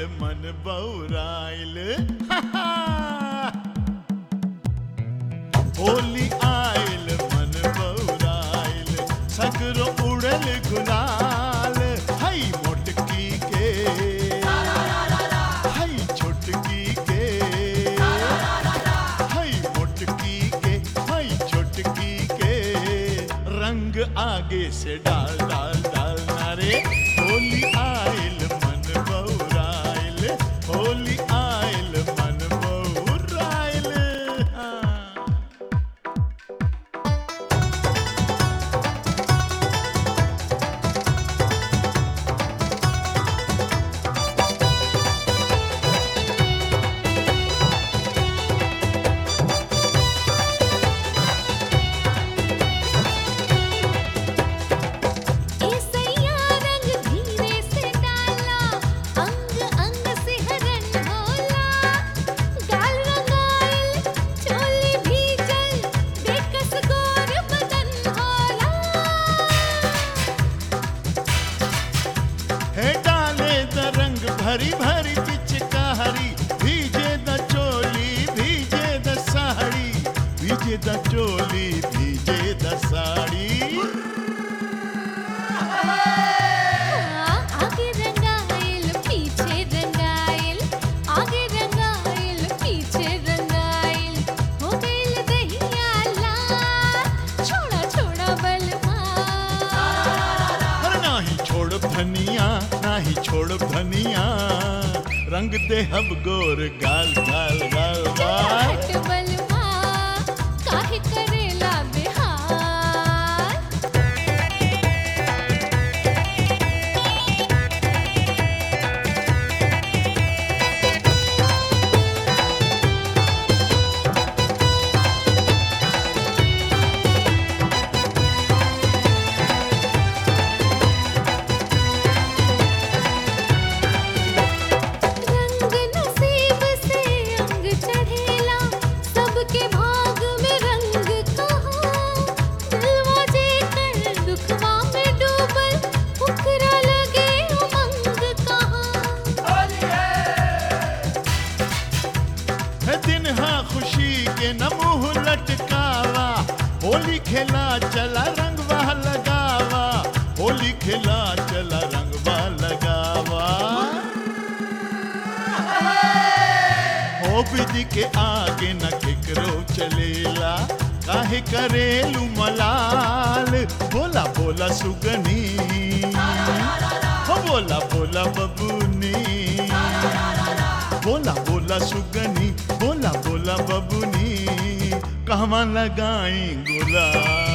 मन बौराइल होली आइल मन बौराइल सगरो उड़ल गुलाल हई मोटकी के हई छोटकी के हई मोटकी के हई छोटकी के रंग आगे से डाल डाल डाल नारे होली आइल मन बौराइल होली आइल मन बौराइल हाँ। ऐसैया रंग धीरे से डाला अंग अंग से हरन होला गाल रंगाइल चोली भीजल बेकस गोर बदन होला है डाले द रंग भरी भरी पिचकारी भीजे द चोली भीजे द साड़ी भीजे द चोली भीजे द साड़ी आगे रंगाइल पीछे रंगाइल आगे रंगाइल पीछे रंगाइल हो गइल दहिया लाल छोड़ा छोड़ा बलमा अरे नाही छोड़ धनिया नाही छोड़ धनिया रंग दे हब गोर गाल गाल गाल गाल हट बलमा काहे करेला बेहाल रंग नसीब से अंग चढ़ेला सबके भाग में रंग कहाँ दिलवा जेकर दुखवा में डूबल ओकरा लगे उमंग कहाँ है दिन हाँ खुशी के न मुंह लटकावा होली खेला चला रंगवा लगावा होली खेला चला रंगवा लगावा हो विधि के आगे न केकरो चलेला काहे करेलू मलाल बोला बोला सुगनी हो बोला बोला बबूनी बोला बोला सुगनी बोला बोला बबुनी कहवा लगाई गुलाल